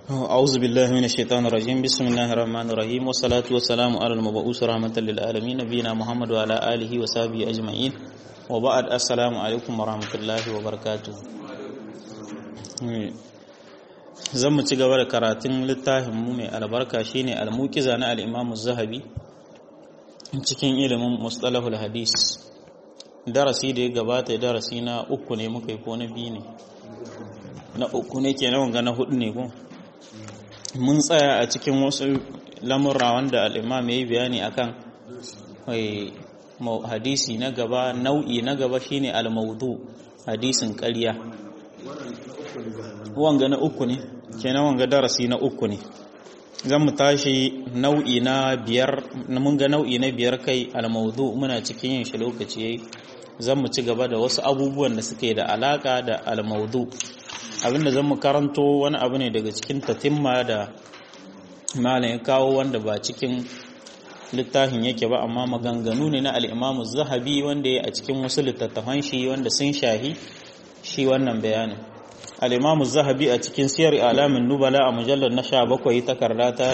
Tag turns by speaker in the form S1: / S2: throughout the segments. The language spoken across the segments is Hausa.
S1: أعوذ بالله من الشيطان الرجيم بسم الله الرحمن الرحيم والصلاة والسلام على المبعوث رحمة للعالمين نبينا محمد وعلى آله وصحبه أجمعين وبعد السلام عليكم ورحمة الله وبركاته zan mu ci gaba da karatun littafin mu mai albarka shine al-muqiza na al-Imam zahabi cikin ilimin mustalahul hadis darasi da ya gabata darasi na uku ne muka yi ko na biyu ne na uku ne ke nawan na hudu ne ko mun tsaya a cikin wasu lamurra wanda al'imam ya yi bayani akan hadisi na gaba nau'i na gaba shine al-maudu hadisin ƙarya wanga na uku ne kenan wanga darasi na uku ne zan mu tashi nau'i na biyar mun ga nau'i na biyar kai al-maudu muna cikin yin shi lokaci yayi zan mu ci gaba da wasu abubuwan da suke da alaka da al-maudu abinda zan mu karanto wani abu ne daga cikin tatimma da malam ya kawo wanda ba cikin littafin yake ba amma maganganu ne na al-imamu zahabi wanda ya a cikin wasu littattafan shi wanda sun shahi shi wannan bayanin al-imamu zahabi a cikin siyar alamin nubala a mujallar na 17 takarda ta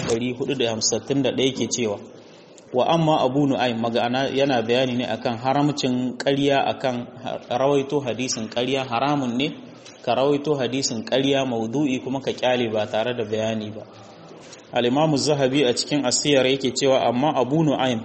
S1: 451 ke cewa wa amma abu nu'aym magana yana bayani ne akan haramcin ƙarya akan rawaito hadisin ƙarya haramun ne ka rawaito hadisin ƙarya maudu'i kuma ka kyale ba tare da bayani ba al-imamu zahabi a cikin asiyar yake cewa amma abu nu'aym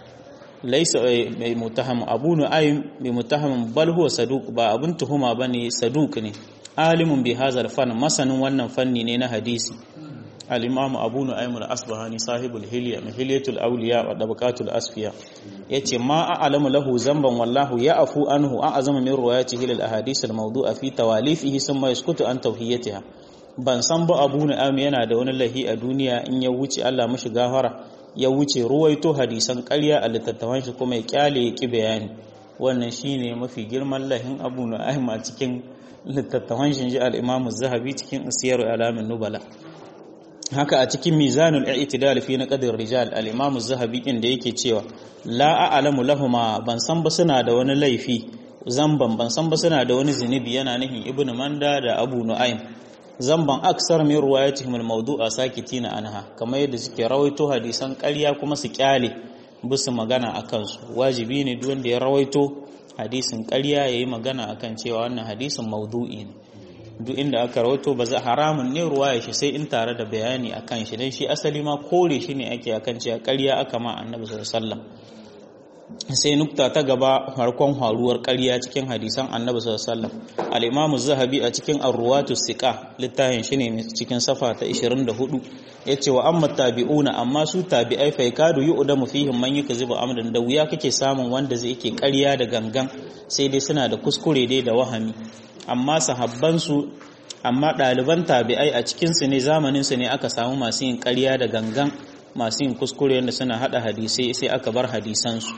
S1: laysa mai mutaham abu nu'aym mai mutaham bal huwa saduq ba abun tuhuma bane saduq ne alimun bi hazal fan masanin wannan fanni ne na hadisi al-imamu abu nu'aym al-asbahani sahibul hilya hilyatul awliya wa dabaqatul asfiya yace ma a'lamu lahu zamban wallahu ya'fu anhu a'zama min riwayatihi lil ahadith al-mawdu'a fi tawalifihi thumma yaskutu an tawhiyatiha ban san ba abu nu'aym yana da wani lahi a duniya in ya wuce Allah mishi gafara ya wuce ruwaito hadisan ƙarya a littattafan shi kuma ya kyale ya ki bayani wannan shine mafi girman lahin abu nu'aym a cikin littattafan shi al-imamu zahabi cikin siyar alamin nubala haka a cikin mizanul i'tidal fi naqdir rijal al-imam az-zahabi inda yake cewa la a'lamu lahumma ban san ba suna da wani laifi zamban ban san ba suna da wani zinubi yana nihin ibn manda da abu nu'aym zamban aksar min riwayatihim al-mawdu'a sakitina anha kamar yadda suke rawaito hadisan ƙarya kuma su kyale bisu magana akan su wajibi ne duk wanda ya rawaito hadisin ƙarya yayi magana akan cewa wannan hadisin mawdu'i ne duk inda aka rawato ba za haramun ne ruwaya shi sai in tare da bayani akan shi dan shi asali ma kore shi ne ake akan cewa ƙarya aka ma annabi sallallahu alaihi wasallam sai nukta ta gaba farkon haruwar ƙarya cikin hadisan annabi sallallahu alaihi wasallam al-imamu zahabi a cikin ar-ruwatu siqa littafin shi ne cikin safa ta 24 yace wa amma tabi'una amma su tabi'ai fa yakadu yu'damu fihim man yukzibu amdan da wuya kake samun wanda zai yake ƙarya da gangan sai dai suna da kuskure dai da wahami amma sahabbansu amma ɗaliban tabi'ai a cikinsu ne zamaninsu ne aka samu masu yin ƙarya da gangan masu yin kuskure yadda suna haɗa hadisai sai aka bar hadisansu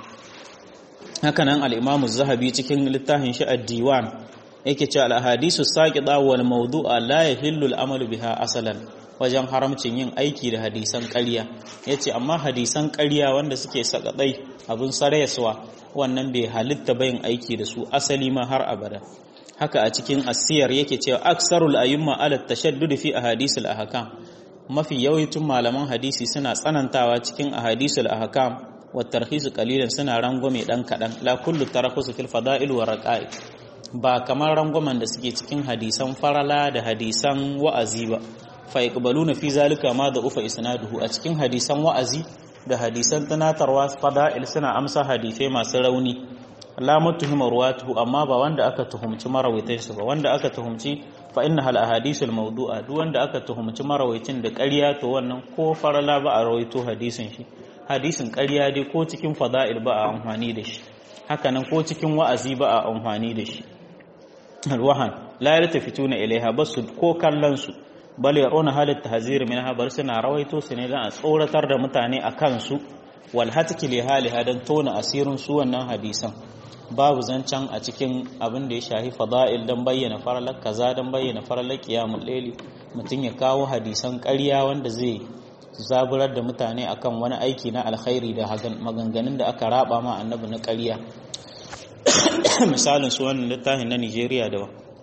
S1: hakanan al'imamu zahabi cikin littafin shi a diwan yake ce al'ahadisu saƙiɗa wal maudu'a la ya hillu al'amalu biha asalan wajen haramcin yin aiki da hadisan ƙarya ya ce amma hadisan ƙarya wanda suke sakaɗai abin sarayaswa wannan bai halitta bayin aiki da su asali ma har abada haka a cikin asiyar yake cewa aksarul ayyumma ala tashaddud fi ahadisul ahkam mafi yawancin malaman hadisi suna tsanantawa cikin ahadisul ahkam wa tarhis qalilan suna rangwame dan kadan la kullu tarakhus fil fada'il wa raqa'i ba kamar rangwamen da suke cikin hadisan farala da hadisan wa'azi ba fa yaqbaluna fi zalika ma da ufa isnaduhu a cikin hadisan wa'azi da hadisan tunatarwa fada'il suna amsa hadisai masu rauni la mutuhima ruwatuhu amma ba wanda aka tuhumci marawaitan su ba wanda aka tuhumci fa inna hal ahadisul mawdu'a duk wanda aka tuhumci marawaitin da ƙarya to wannan ko farala ba a rawaito hadisin shi hadisin ƙarya dai ko cikin fada'il ba a amfani da shi haka nan ko cikin wa'azi ba a amfani da shi alwahan la yaltafituna ilaiha basu ko kallon su bal yaruna halat tahzir minha bar suna rawaito su ne dan a tsoratar da mutane akan su wal hatki li haliha dan tona asirin su wannan hadisan babu zancen a cikin abin da ya shahi fada'il don bayyana faralar kaza don bayyana faralar kiyamun laili mutum ya kawo hadisan ƙarya wanda zai zaburar da mutane akan wani aiki na alkhairi da maganganun da aka raba ma annabi na ƙarya misalin su wannan littafin na Nigeria da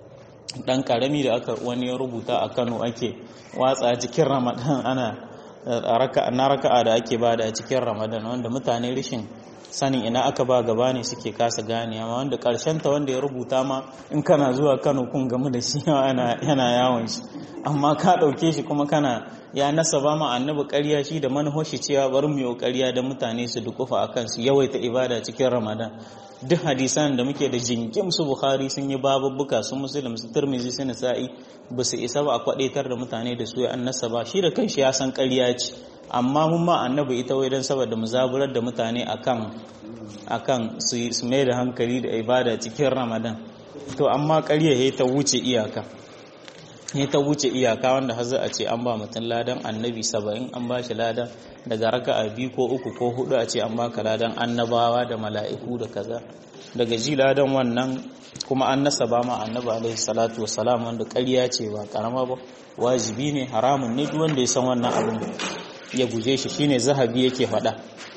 S1: dan karami da aka wani ya rubuta a Kano ake watsa cikin Ramadan ana na raka'a da ake bada a cikin Ramadan wanda mutane rishin sanin ina aka ba gaba ne suke kasa gane amma wanda karshen ta wanda ya rubuta ma in kana zuwa Kano kun gamu da shi yana yawon shi amma ka dauke shi kuma kana ya nasaba ma annabi ƙarya shi da manhoshi cewa bari mu yi ƙarya da mutane su dukufa akan su yawaita ibada cikin Ramadan duk hadisan da muke da jingim su Bukhari sun yi babubbuka su Muslim su Tirmidhi su Nasa'i ba su isa ba a kwadaitar da mutane da su ya an nasaba shi da kanshi ya san ƙarya ce amma mun ma annabi ita wai don saboda mu zaburar da mutane akan akan su mai da hankali da ibada cikin ramadan to amma ƙarya ya ta wuce iyaka ya ta wuce iyaka wanda har a ce an ba mutum ladan annabi saba'in an ba shi ladan daga raka a biyu ko uku ko hudu a ce an baka ladan annabawa da mala'iku da kaza daga ji ladan wannan kuma an nasaba ma annabi alaihi salatu wassalam wanda ƙarya ce ba karama ba wajibi ne haramun ne duk wanda ya san wannan abin ya guje shi shine zahabi yake faɗa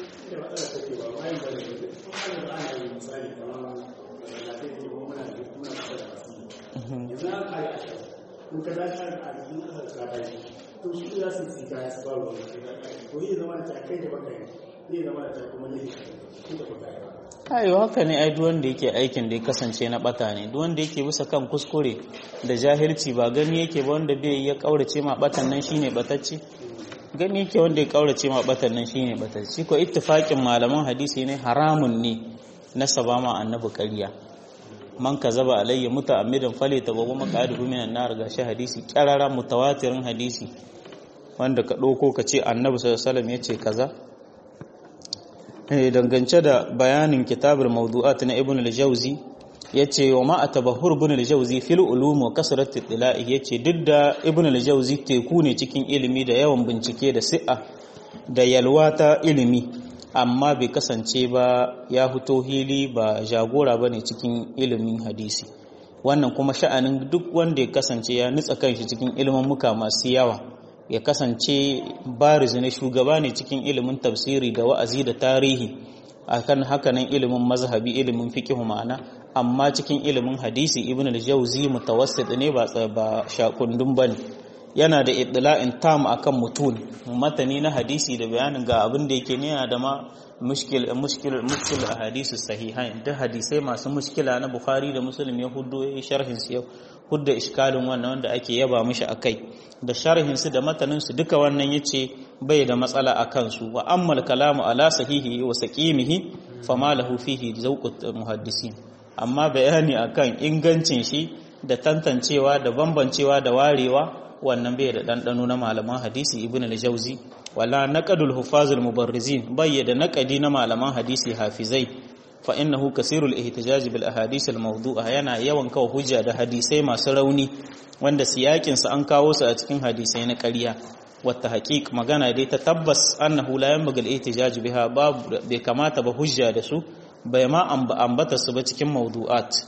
S1: ayo haka ne ai duk wanda yake aikin da ya kasance na bata ne duk wanda yake bisa kan kuskure da jahilci ba gani yake ba wanda bai ya kaurace ma batan nan shine batacce gani yake wanda ya kaurace ma batan nan shine batacce ko ittifaqin malaman hadisi ne haramun ne na sabama annabi ƙarya man kazaba alayya muta'ammidan fale tabawu maqadihu minan nar gashi hadisi qarara mutawatirin hadisi wanda ka ɗauko ka ce annabi sallallahu alaihi ya ce kaza dangance da bayanin kitabul mawdu'at na ibn al-jawzi yace wa ma atabahur ibn al-jawzi fil ulum wa kasrat al yace duk da ibn al-jawzi teku ne cikin ilimi da yawan bincike da si'a da yalwa ta ilimi amma bai kasance ba ya fito hili ba jagora bane cikin ilimin hadisi wannan kuma sha'anin duk wanda ya kasance ya nutsa kanshi cikin ilimin muka masu yawa ya kasance bariz na shugaba ne cikin ilimin tafsiri da wa'azi da tarihi akan hakanan ilimin mazhabi ilimin fiqh ma'ana amma cikin ilimin hadisi ibn al-jawzi mutawassit ne ba ba shakundun bane yana da idla'in tam akan mutun matani na hadisi da bayanin ga abin da yake ne yana da ma mushkil mushkil mushkil ahadisi sahihain da hadisai masu mushkila na bukhari da muslim ya huddo ya sharhin su yau hudda iskalin wannan wanda ake yaba mishi akai da sharhin su da matanin su duka wannan yace bai da matsala akan su wa ammal kalamu ala sahihi wa saqimihi fama lahu fihi zawqut muhaddisin amma bayani akan ingancin shi da tantancewa da bambancewa da warewa wannan bai da ɗanɗano na malaman hadisi ibn al-jauzi wala naqadul hufazul mubarrizin bayyada naqadi na malaman hadisi hafizai fa innahu kasirul ihtijaj bil ahadith al mawdu'a yana yawan kawo hujja da hadisai masu rauni wanda siyakin su an kawo su a cikin hadisai na ƙarya wata haqiq magana dai ta tabbas annahu la yanbaghi al ihtijaj biha babu bai kamata ba hujja da su bai ma ambata su ba cikin mawdu'at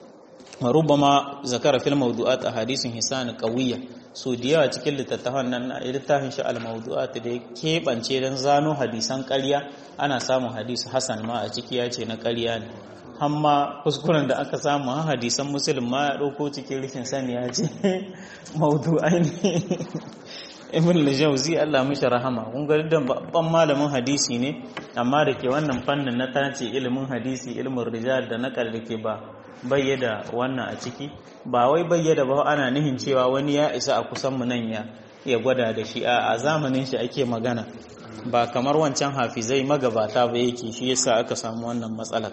S1: ربما ذكر في الموضوعات احاديث حسان قويه so da yawa cikin littattafan nan na littafin shi al-mawdu'at da ya keɓance don zano hadisan ƙarya ana samun hadisi hasan ma a ciki ya ce na ƙarya ne amma kuskuren da aka samu a hadisan musulun ma ya ɗauko cikin rikin sani ya ce mawdu'ai ne ibn al-jawzi Allah mishi rahama kun ga da babban malamin hadisi ne amma da ke wannan fannin na tace ilimin hadisi ilimin rijal da nakal da ke ba bayyada wannan a ciki ba wai bayyada ba ana nihin cewa wani ya isa a kusan mu nan ya ya gwada da shi a zamanin shi ake magana ba kamar wancan hafizai magabata ba yake shi yasa aka samu wannan matsalar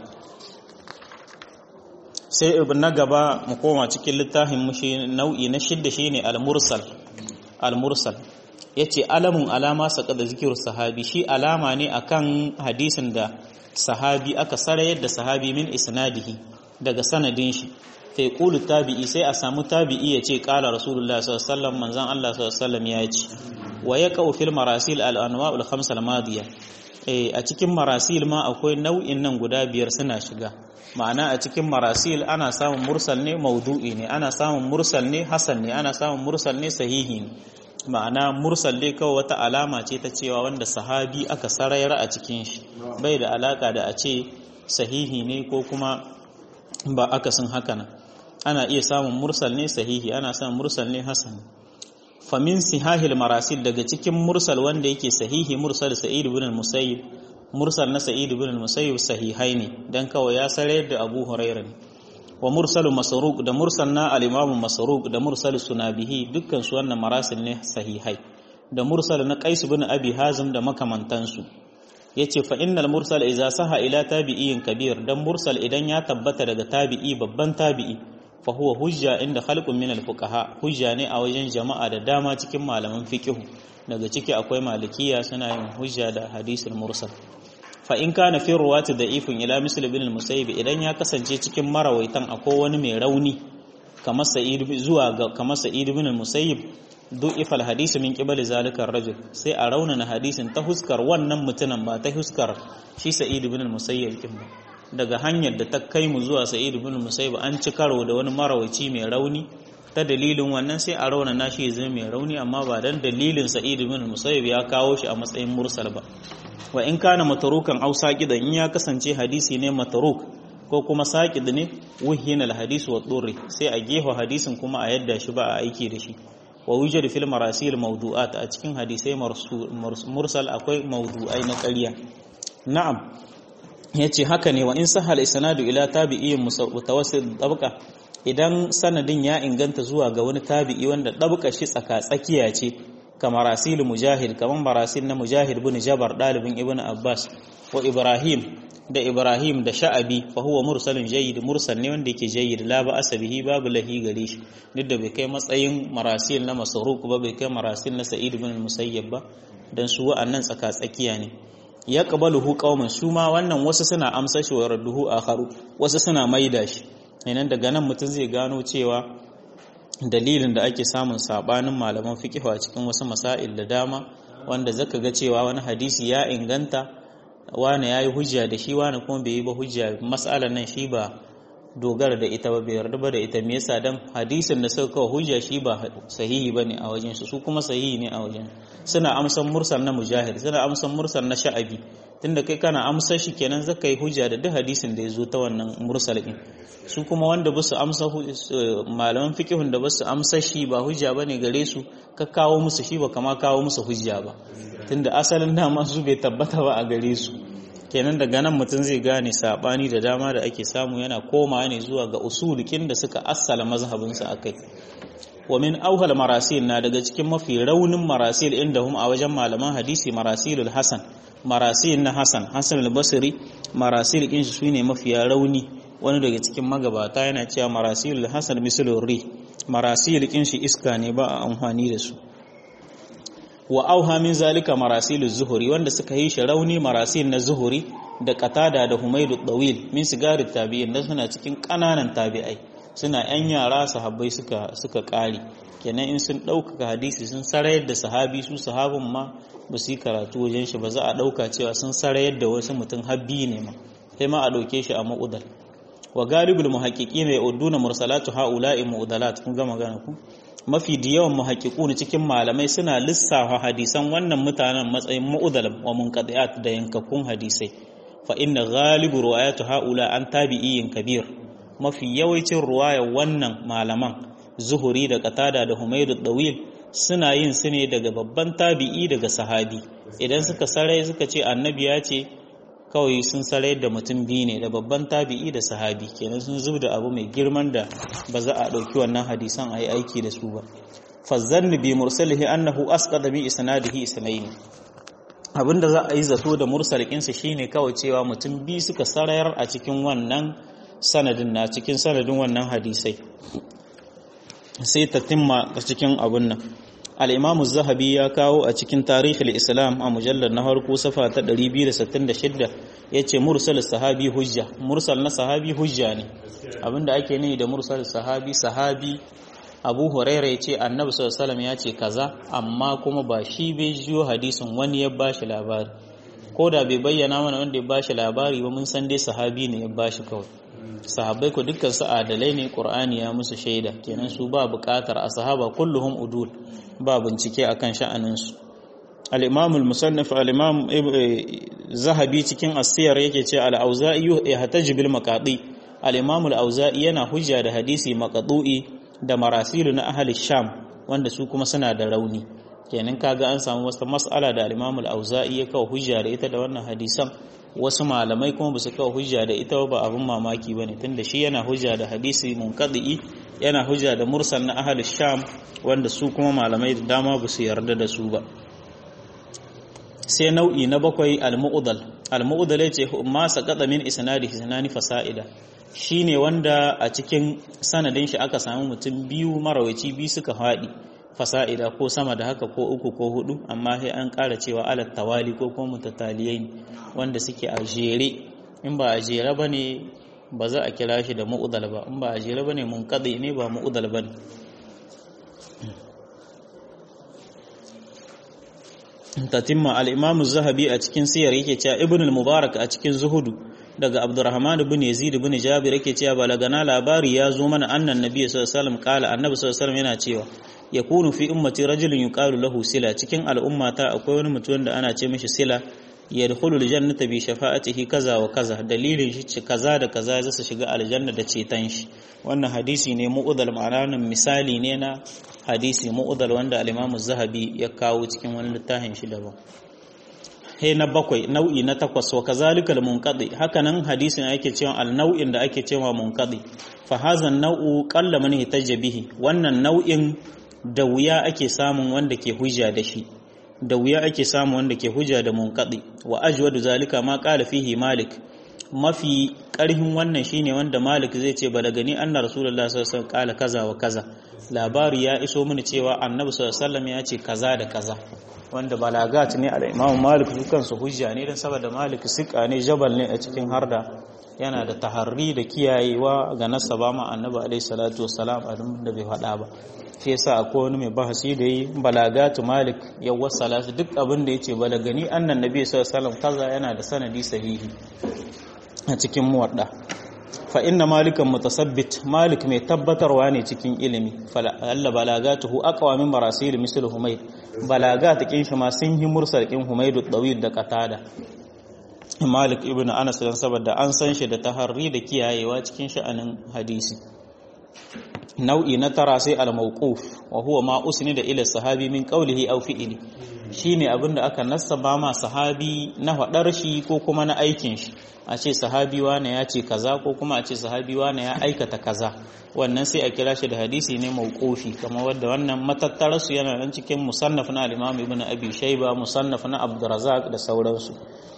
S1: sai ibn na gaba mu koma cikin littafin mushi nau'i na shidda shine al-mursal al-mursal yace alamun alama saka da zikiru sahabi shi alama ne akan hadisin da sahabi aka sarayar da sahabi min isnadihi daga sanadin shi fa yaqulu tabi'i sai a samu tabi'i yace qala rasulullah sallallahu alaihi wasallam manzon Allah sallallahu alaihi wasallam ya ce wa yaqau fil marasil al anwa' al khams al madiya eh a cikin marasil ma akwai nau'in nan guda biyar suna shiga ma'ana a cikin marasil ana samun mursal ne maudu'i ne ana samun mursal ne hasan ne ana samun mursal ne sahihi ne ma'ana mursal dai kawai wata alama ce ta cewa wanda sahabi aka sarayar a cikin shi bai da alaka da a ce sahihi ne ko kuma ba akasin haka nan ana iya samun mursal ne sahihi ana samun mursal ne hasan famin sihahil marasil daga cikin mursal wanda yake sahihi mursal sa'id ibn al-musayyib mursal na sa'id ibn al-musayyib sahihai ne dan kawai ya sare da abu hurairah ne wa mursalu masruq da mursal na al-imam masruq da mursal sunabihi dukkan su wannan marasil ne sahihai da mursal na qais ibn abi hazim da makamantansu yace fa innal mursal idza saha ila tabi'in kabir dan mursal idan ya tabbata daga tabi'i babban tabi'i fa huwa hujja inda khalqun min al-fuqaha hujja ne a wajen jama'a da dama cikin malaman fiqh daga ciki akwai malikiya suna yin hujja da hadisul mursal fa in kana fi ruwati da'ifun ila misl ibn al-musayyib idan ya kasance cikin marawaitan akwai wani mai rauni kamar sa'id zuwa ga kamar sa'id ibn al-musayyib du'ifal hadisi min qibali zalika rajul sai a raunana hadisin ta huskar wannan mutumin ba ta huskar shi sa'id ibn al-musayyib din ba daga hanyar da ta kai mu zuwa sa'id ibn al-musayyib an ci karo da wani marawaci mai rauni ta dalilin wannan sai a raunana shi zai mai rauni amma ba dan dalilin sa'id ibn al-musayyib ya kawo shi a matsayin mursal ba wa in kana matarukan aw saqidan in ya kasance hadisi ne mataruk ko kuma saqid ne wuhina al-hadis wa durri sai a gefa hadisin kuma a yadda shi ba a aiki da shi wa wujud fil marasil mawdu'at a cikin hadisai mursal akwai mawdu'ai na ƙarya na'am yace haka ne wa in sahal isnadu ila tabi'in mutawassit tabqa idan sanadin ya inganta zuwa ga wani tabi'i wanda dabqa shi tsaka tsakiya ce kamar rasil mujahid kamar marasil na mujahid ibn jabar dalibin ibn abbas wa ibrahim da ibrahim da sha'abi fa huwa mursalun jayyid mursal ne wanda yake jayyid la ba asabihi babu lahi gare shi duk da bai kai matsayin marasil na masruq ba bai kai marasil na sa'id ibn musayyab ba dan su wa'annan tsaka tsakiya ne ya qabaluhu qauman su ma wannan wasu suna amsa shi wa radduhu akharu wasu suna maida shi nan daga nan mutum zai gano cewa dalilin da ake samun sabanin malaman fiqh a cikin wasu masail da dama wanda zaka ga cewa wani hadisi ya inganta wane ya yi hujja da shi wane kuma bai yi ba hujja matsalar nan shi ba dogara da ita ba bai yarda ba da ita me yasa dan hadisin da suka kawo hujja shi ba sahihi bane a wajen su su kuma sahihi ne a wajen suna amsan mursal na mujahid suna amsan mursal na sha'abi tunda kai kana amsar shi kenan zaka yi hujja da duk hadisin da ya zo ta wannan mursal din su kuma wanda ba su amsa malaman fiqhun da ba su amsa shi ba hujja bane gare su ka kawo musu shi ba kama kawo musu hujja ba tunda asalin dama su bai tabbata ba a gare su kenan daga nan mutum zai gane sabani da dama da ake samu yana koma ne zuwa ga usulikin da suka assala mazhabinsu akai wa min auhal marasil na daga cikin mafi raunin marasil inda hum a wajen malaman hadisi marasilul hasan marasil na hasan hasan al-basri marasil kin shi sune mafiya rauni wani daga cikin magabata yana cewa marasilul hasan mislur ri marasil kin shi iska ne ba a amfani da su wa auha min zalika marasilu zuhuri wanda suka yi shi rauni marasil na zuhuri da qatada da humaydu dawil min sigarit tabi'in da suna cikin kananan tabi'ai suna yan yara sahabbai suka suka kare kenan in sun ɗaukaka hadisi sun sarayar da sahabi su sahabin ma ba su yi karatu wajen shi ba za a ɗauka cewa sun sarayar da wasu mutum habbi ne ma sai ma a ɗauke shi a ma'udal wa galibul muhaqqiqina ya'uduna mursalatu haula'i mu'dalat kun ga magana ku mafi da yawan muhaqqiqun cikin malamai suna lissafa hadisan wannan mutanen matsayin mu'dal wa munqati'at da yankakkun hadisai fa inna ghalibu riwayatu haula an tabi'in kabir mafi yawancin ruwayar wannan malaman zuhuri da qatada da humaydu dawil suna yin su ne daga babban tabi'i daga sahabi idan suka sarai suka ce annabi ya ce kawai sun sarai da mutum biyu ne da babban tabi'i da sahabi kenan sun zub da abu mai girman da ba za a ɗauki wannan hadisan a yi aiki da su ba fazzanni bi mursalihi annahu asqada bi isnadihi isnaini abinda za a yi zato da mursalikinsa shine kawai cewa mutum biyu suka sarayar a cikin wannan sanadin na cikin sanadin wannan hadisai sai ta timma a cikin abun nan al'imamu zahabi ya kawo a cikin tarihin islam a mujallar na harko safa ta 266 ya ce mursal sahabi hujja mursal na sahabi hujja ne abinda ake nihi da mursal sahabi sahabi abu huraira ya ce annabi sallallahu ya ce kaza amma kuma ba shi bai jiyo hadisin wani ya bashi labari ko da bai bayyana mana wanda ya bashi labari ba mun san dai sahabi ne ya bashi kawai sahabbai ko dukkan su adalai ne qur'ani ya musu shaida kenan su ba buƙatar a sahaba kulluhum udul ba bincike akan sha'anin su al-imam al-musannif al-imam zahabi cikin asiyar yake ce al-auza'i yahtaj bil maqadi al-imam al-auza'i yana hujja da hadisi maqdu'i da marasilu na ahli sham wanda su kuma suna da rauni kenan kaga an samu wasu mas'ala da al-imam al-auza'i ya kawo hujja da ita da wannan hadisan wasu malamai kuma ba su kawo hujja da ita ba abin mamaki bane tunda shi yana hujja da hadisi munqadi yana hujja da mursal na ahli sham wanda su kuma malamai da dama ba su yarda da su ba sai nau'i na bakwai al-mu'dal al-mu'dal yace ma saqata min isnadi hisnani fasa'ida shine wanda a cikin sanadin shi aka samu mutum biyu marawaci biyu suka haɗi fasa'ida ko sama da haka ko uku ko hudu amma sai an ƙara cewa alat tawali ko kuma mutataliyai wanda suke a jere in ba a jere bane ba za a kira shi da mu'dal ba in ba a jere bane munqadi ne ba mu'dal bane tatimma al-imam az-zahabi a cikin siyar yake cewa ibn al-mubarak a cikin zuhudu daga abdurrahman ibn yazid ibn jabir yake cewa balagana labari ya zo mana annan nabi sallallahu alaihi wasallam kala annabi sallallahu alaihi wasallam yana cewa yakunu fi ummati rajulun yuqalu lahu sila cikin al'ummata akwai wani mutum da ana ce mishi sila yadkhulu al-jannata bi shafa'atihi kaza wa kaza dalilin shi kaza da kaza zai su shiga aljanna da ceton shi wannan hadisi ne mu'udal ma'ana misali ne na hadisi mu'udal wanda al-Imam zahabi ya kawo cikin wani littafin shi daban he na bakwai nau'i na takwas wa kazalikal munqadi hakanan hadisin yake cewa al-nau'in da ake cewa munqadi fa hadha an-nau'u qalla man hitaja bihi wannan nau'in da wuya ake samun wanda ke hujja da shi da wuya ake samun wanda ke hujja da munqadi wa ajwadu zalika ma qala fihi malik mafi ƙarhin wannan shine wanda Malik zai ce balagani anna Rasulullah sallallahu alaihi wasallam kala kaza wa kaza labari ya iso mini cewa Annabi sallallahu alaihi wasallam ya ce kaza da kaza wanda balagat ne al Imam Malik dukan su hujja ne dan saboda Malik sika ne jabal ne a cikin harda yana da taharri da kiyayewa ga nasaba ma Annabi alaihi salatu wassalam a da bai faɗa ba shi yasa akwai wani mai bahasi da yi balagatu Malik ya wasala duk abin da yace balagani annan Nabi sallallahu alaihi wasallam kaza yana da sanadi sahihi a cikin muwadda fa inna malikan mutasabbit malik mai tabbatarwa ne cikin ilimi alla balagatuhu aqwa min marasil misl humayd balagat kin shi ma sun yi mursal kin humayd dawil da qatada malik ibn anas dan saboda an san shi da taharri da kiyayewa cikin sha'anin hadisi nau'i na tara sai al-mawquf wa huwa ma usnida ila sahabi min qawlihi aw fi'li shine abinda aka nassaba ma sahabi na fadar shi ko kuma na aikin shi a ce sahabi wane ya ce kaza ko kuma a ce sahabi wane ya aikata kaza wannan sai a kira shi da hadisi ne mawqufi kamar wanda wannan matattarar su yana nan cikin musannaf na al-Imam Ibn Abi Shayba musannaf na Abdurrazzaq da sauransu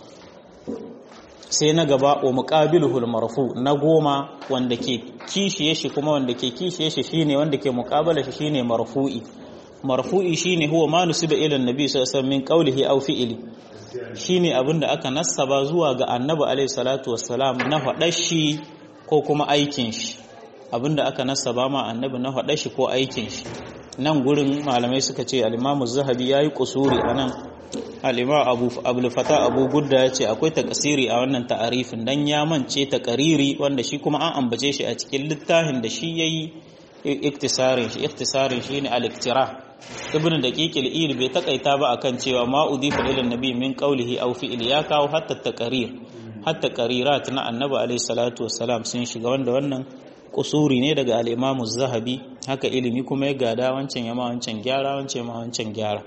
S1: sai na gaba wa muqabiluhu al-marfu na goma wanda ke kishiye shi kuma wanda ke kishiye shi shine wanda ke muqabala shi shine marfu'i marfu'i shine huwa ma nusiba ila annabi sallallahu alaihi wasallam min qawlihi aw fi'li shine abinda aka nassaba zuwa ga annabi alaihi salatu wassalam na faɗar shi ko kuma aikin shi abinda aka nassaba ma annabi na faɗar shi ko aikin shi nan gurin malamai suka ce al-imamu zahabi yayi kusuri anan al-imam abu abul fata abu gudda yace akwai takasiri a wannan ta'arifin dan ya mance takariri wanda shi kuma an ambace shi a cikin littafin da shi yayi iktisarin shi iktisarin shi ne al-iktira ibn daqiq al-il bai takaita ba akan cewa ma udifa ila nabi min qawlihi aw fi'li ya kawo hatta taqrir hatta qarirat na annabi alayhi salatu wassalam sun shiga wanda wannan kusuri ne daga al-imam az-zahabi haka ilimi kuma ya gada wancan yama wancan gyara wancan yama wancan gyara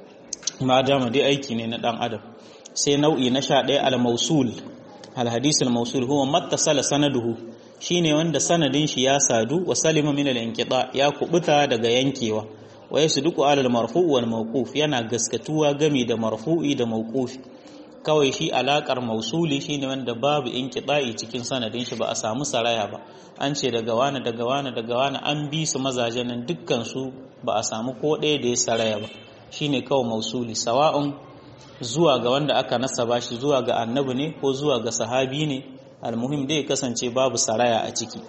S1: ma dama dai aiki ne na dan adam sai nau'i na 11 al-mawsul al-hadith al-mawsul huwa mattasala sanaduhu shine wanda sanadin shi ya sadu wa salima min al-inqita ya kubuta daga yankewa wa yasduqu ala al-marfu' wal mawquf yana gaskatuwa gami da marfu'i da mawqufi kawai shi alakar mausuli shine wanda babu inqita'i cikin sanadin shi ba a samu saraya ba an ce daga wani daga wani daga wani an bi su mazajen nan dukkan su ba a samu ko ɗaya da ya saraya ba shine kawai mausuli sawa'un zuwa ga wanda aka nasaba shi zuwa ga annabi ne ko zuwa ga sahabi ne almuhim dai kasance babu saraya a ciki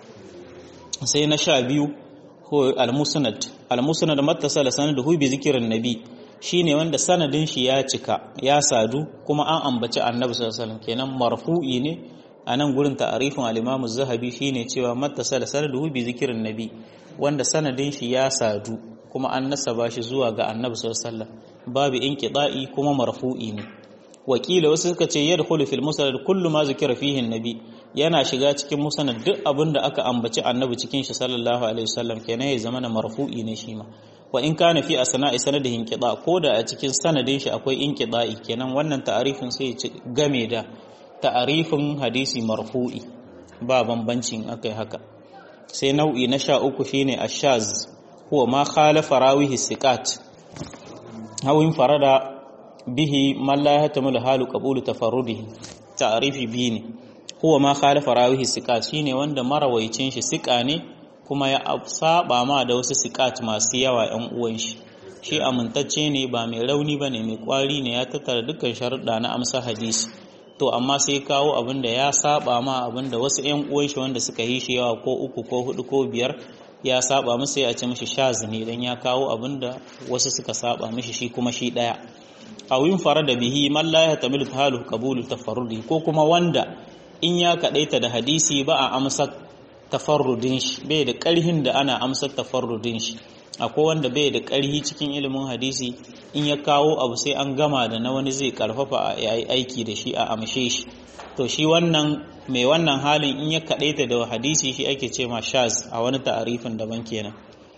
S1: sai na sha biyu ko almusnad almusnad mattasala sanaduhu bi zikrin nabi shine wanda sanadin shi ya cika ya sadu kuma an ambaci annabi sallallahu alaihi wasallam kenan marfu'i ne a nan gurin ta'arifin al-imam az-zahabi shine cewa mattasala sanaduhu bi zikrin nabi wanda sanadin shi ya sadu kuma an nasaba shi zuwa ga annabi sallallahu alaihi wasallam babu inqida'i kuma marfu'i ne wakila wasu suka ce yadkhulu fil musnad kullu ma zikira fihi nabi yana shiga cikin musnad duk abin da aka ambaci annabi cikin shi sallallahu alaihi wasallam kenan ya zama na marfu'i ne shi ma wa in kana fi asna'i sanadihin qida ko da a cikin sanadin shi akwai inqida'i kenan wannan ta'arifin sai ya game da ta'arifin hadisi marfu'i ba bambancin akai haka sai nau'i na sha uku shine ashaz huwa ma khalafa rawihi siqat hawin farada bihi man la yahtamilu halu qabulu tafarrudihi ta'rifi bi ne huwa ma khalafa rawihi siqat shine wanda marawaicin shi siqa ne kuma ya saba ma da wasu siqat masu yawa ɗan uwan shi shi amintacce ne ba mai rauni bane mai kwari ne ya tattara dukkan sharuɗa na amsa hadisi to amma sai kawo abin da ya saba ma abin da wasu ƴan uwan shi wanda suka yi shi yawa ko uku ko hudu ko biyar ya saba musu ya ce mishi shaz ne dan ya kawo abin da wasu suka saba mishi shi kuma shi daya aw yin fara da bihi man la yahtamilu halu qabulu tafarrudi ko kuma wanda in ya kadaita da hadisi ba a amsa tafarrudin shi bai da karhin da ana amsa tafarrudin shi akwai wanda bai da karhi cikin ilimin hadisi in ya kawo abu sai an gama da na wani zai karfafa a yayi aiki da shi a amshe shi to shi wannan mai wannan halin in ya kadaita da hadisi shi ake ce ma shaz a wani ta'arifin daban kenan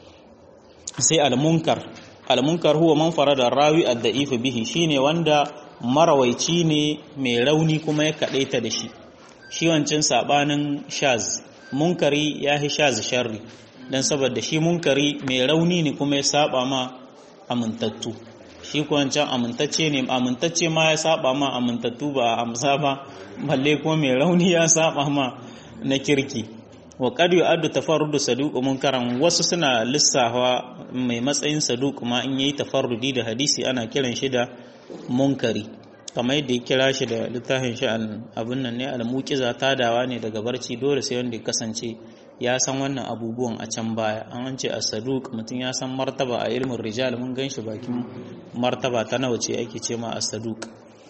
S1: sai al-munkar al-munkar huwa man farada rawi ad-da'if bihi shine wanda marawaici ne mai rauni kuma ya kadaita da shi shi wancan sabanin shaz munkari ya hi shaz sharri dan saboda shi munkari mai rauni ne kuma ya saba ma amintattu shi wancan amintacce ne amintacce ma ya saba ma amintattu ba a amsa ba balle kuma mai rauni ya saba ma na kirki wa qad yu'addu tafarrudu saduq munkaran wasu suna lissafa mai matsayin saduq ma in yayi tafarrudi da hadisi ana kiran shi da munkari kamar yadda ya kira shi da littafin shi abin nan ne al-muqiza tadawa ne daga barci dole sai wanda ya kasance ya san wannan abubuwan a can baya an ce as-saduq mutum ya san martaba a ilmin rijal mun ganshi bakin martaba ta nawa ce ake ce ma as-saduq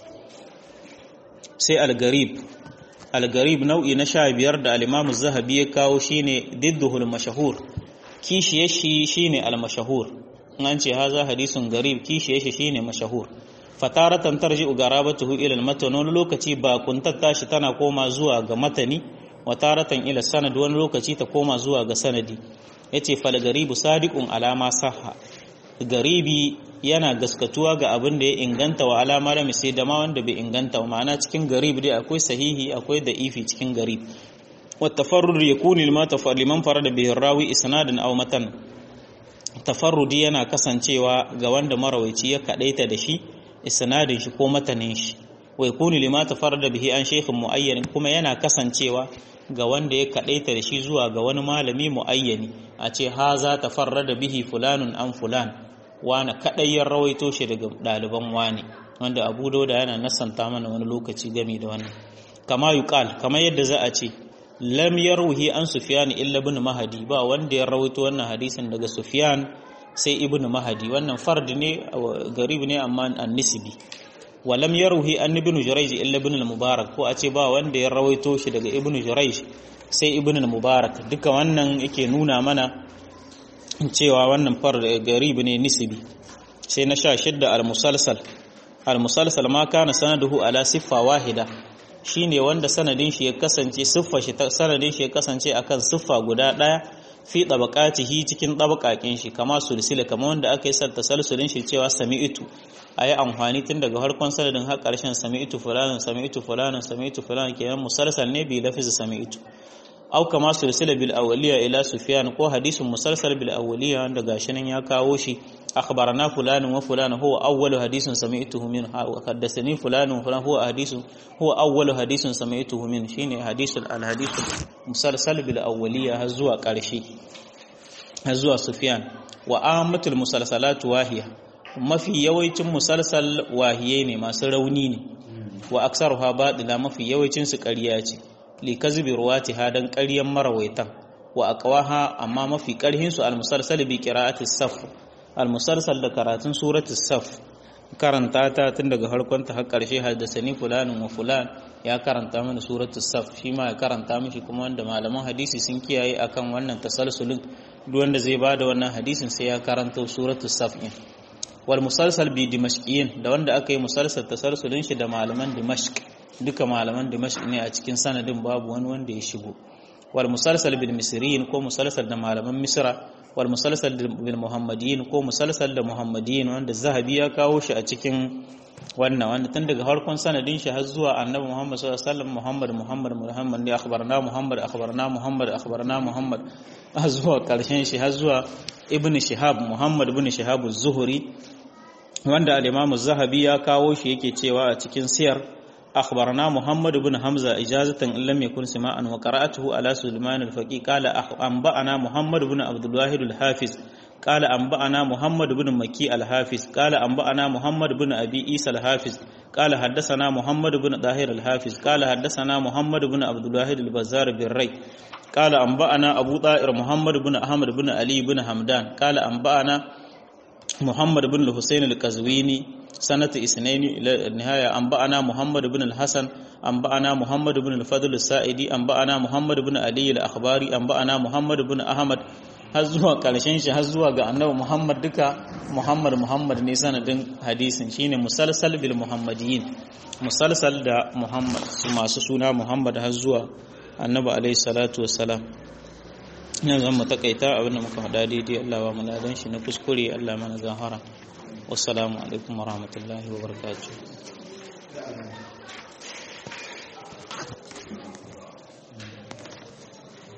S1: sai al-garib al-garib nau'i na sha biyar da al-imam zahabi ya kawo shine didduhul mashahur kishiye shi shine al-mashahur an ce haza hadisun garib kishiye shi shine mashahur fataratan tarji'u garabatuhu ila al-matan wani lokaci ba kuntatta shi tana koma zuwa ga matani wa taratan ila sanad wani lokaci ta koma zuwa ga sanadi yace fal garibu sadiqun alama sahha garibi yana gaskatuwa ga abin da ya inganta wa alama da sai da ma wanda bai inganta wa ma'ana cikin garib dai akwai sahihi akwai da'ifi cikin garib wa tafarrud yakunu lima tafar liman farada bihi rawi isnadan aw matan tafarrudi yana kasancewa ga wanda marawaici ya kadaita da shi isnadin shi ko matanin shi wa yakunu lima tafarrada bihi an shaykhin muayyan kuma yana kasancewa ga wanda ya kadaita da shi zuwa ga wani malami muayyani a ce haza tafarrada bihi fulanun an fulan wani kadai ya rawaito shi daga ɗaliban wani wanda abu dauda yana nasanta mana wani lokaci game da wannan kama yuqal kama yadda za a ce lam yarwihi an sufyan illa ibn mahdi ba wanda ya rawaito wannan hadisin daga sufyan sai ibn mahdi wannan fard ne garib ne amma an nisbi wa lam yarwihi an ibn jurayj illa ibn al-mubarak ko a ce ba wanda ya rawaito shi daga ibn jurayj sai ibn al-mubarak duka wannan yake nuna mana cewa wannan far garib ne nisbi sai na sha shidda al-musalsal al-musalsal ma kana sanaduhu ala siffa wahida shine wanda sanadin shi ya kasance siffa shi sanadin shi ya kasance akan siffa guda daya fi tabaqatihi cikin tabaqakin shi kama sulsila kama wanda aka yi salta salsulin shi cewa sami'tu ayi amfani tun daga harkon sanadin har karshen sami'tu fulanan sami'tu fulanan sami'tu fulanan kenan musalsal ne bi lafiz sami'tu au kama sulsila bil awliya ila sufyan ko hadisin musalsal bil awliya wanda gashi nan ya kawo shi أخبرنا فلان وفلان هو أول حديث سمعته منه حدثني فلان وفلان هو حديث هو أول حديث سمعته منه شيني حديث الحديث مسلسل بالأولية هزوا قرشي هزوا سفيان وآمة المسلسلات واهية ما في يويتم مسلسل واهيين ما سرونين وأكثرها باطلة ما في يويتم سكرياتي لكذب رواتها دن قريا مرويتا وأقواها أما ما في قرهن المسلسل بقراءة الصف al-musalsal da karatun suratul saf karanta ta tun daga harkonta har karshe haddasani fulanin wa fulan ya karanta mana suratul saf shi ma ya karanta mishi kuma wanda malaman hadisi sun kiyaye akan wannan tasalsulin duk wanda zai bada wannan hadisin sai ya karanta suratul saf din wal musalsal bi dimashqiyin da wanda aka yi musalsal tasalsulin shi da malaman dimashq duka malaman dimashq ne a cikin sanadin babu wani wanda ya shigo wal musalsal bil misriyin ko musalsal da malaman misra wal musalsal bil muhammadiyin ko musalsal da muhammadiyin wanda zahabi ya kawo shi a cikin wannan wanda tun daga harkon sanadin shi har zuwa annabi muhammad sallallahu alaihi wasallam muhammad muhammad muhammad ne akhbarna muhammad akhbarna muhammad akhbarna muhammad har zuwa karshen shi har zuwa ibn shihab muhammad ibn shihab az-zuhri wanda al-imam az-zahabi ya kawo shi yake cewa a cikin siyar أخبرنا محمد بن حمزة إجازة إن لم يكن سماعا وقرأته على سليمان الفقي قال أنبأنا محمد بن عبد الواحد الحافظ قال أنبأنا محمد بن مكي الحافظ قال أنبأنا محمد بن أبي عيسى الحافظ قال حدثنا محمد بن طاهر الحافظ قال حدثنا محمد بن عبد الواحد البزار بالري قال أنبأنا أبو طائر محمد بن أحمد بن علي بن حمدان قال أنبأنا محمد بن الحسين القزويني سنة اثنين إلى النهاية أنبأنا محمد بن الحسن أنبأنا محمد بن الفضل السائدي أنبأنا محمد بن علي الأخباري أنبأنا محمد بن أحمد har zuwa ƙarshen shi har zuwa ga annabi Muhammad duka Muhammad Muhammad ne sanadin hadisin shine musalsal bil muhammadiyin musalsal da Muhammad masu suna Muhammad har zuwa annabi alaihi salatu wassalam yanzu zan mu takaita abin da muka faɗa daidai Allah ba mu ladan shi na kuskure Allah mana zahara wassalamu alaikum warahmatullahi wabarakatuh